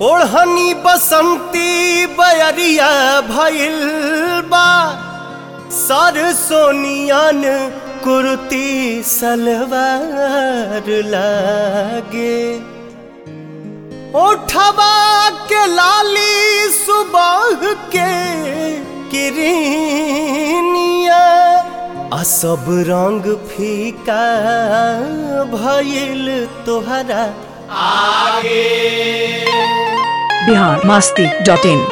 ओढ़नी बसंती बयरिया भइल बा सर सोनियन कुर्ती सलवार लागे ओठवा के लाली सुबह के किरनिया आ सब रंग फीका भइल तोहरा बिहार मस्ती डॉट इन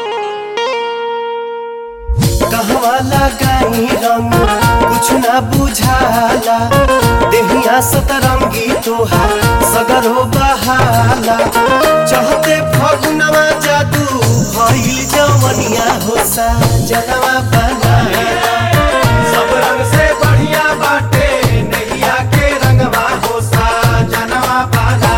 कहवा लगाई रंग कुछ ना बुझाला देहिया सतरंगी तोहार सगरो बहाला चहते फगुनवा जादू भइल जवनिया होसा जनवा बनाए सब रंग से बढ़िया बाटे नैया के रंगवा होसा जनवा पाला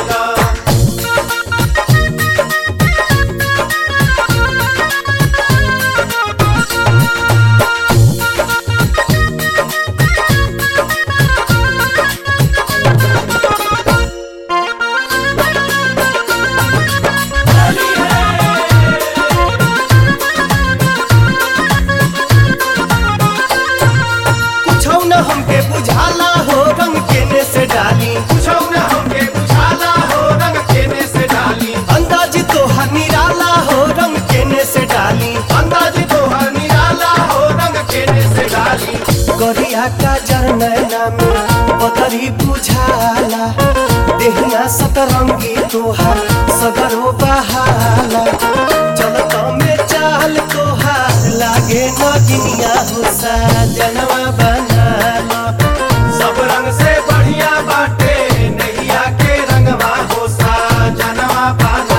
कुछौ न हमके बुझाला हो रंग केने से डाली पूछो न हमके बुझाला हो रंग केने से डाली अंदाज तोहार निराला हो रंग केने से डाली अंदाज तोहर निराला हो रंग केने से डाली गरिया का जरनैना में बदरी बुझाला देहिया सतरंगी तोहार सगरो बहाला चलत में चाल तोहार लागे नगिनिया हुसा जनवा बनाला सब रंग से बढ़िया बाटे नैया के रंगवा होसा जनवा पाला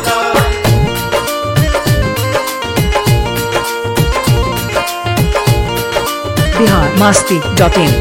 बिहार मस्ती डॉट इन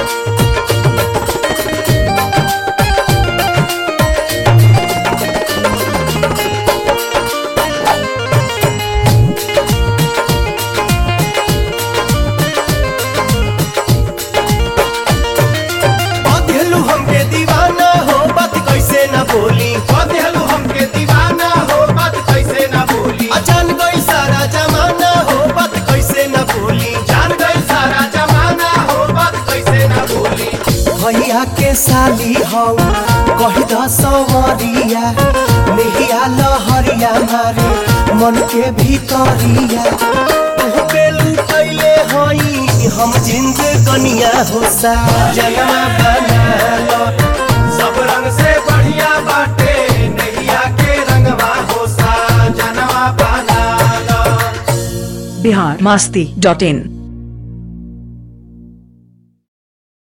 अधेलू हमके दीवाना हो बात कैसे न बोली बदलू हमके दीवाना हो बात कैसे ना बोली अचान गई सारा जमाना हो बात कैसे न बोली जान गई सारा जमाना हो बात कैसे ना बोली भैया के साली हौ कही द सवरिया नेहिया लहरिया मारे मन के भीतरिया तू पे लुटैले हई हम जिंद कनिया हो सा जनवा बनालो सब रंग से बढ़िया बाटे नैया के रंगवा होसा जनवा पाला बिहार मस्ती डॉट इन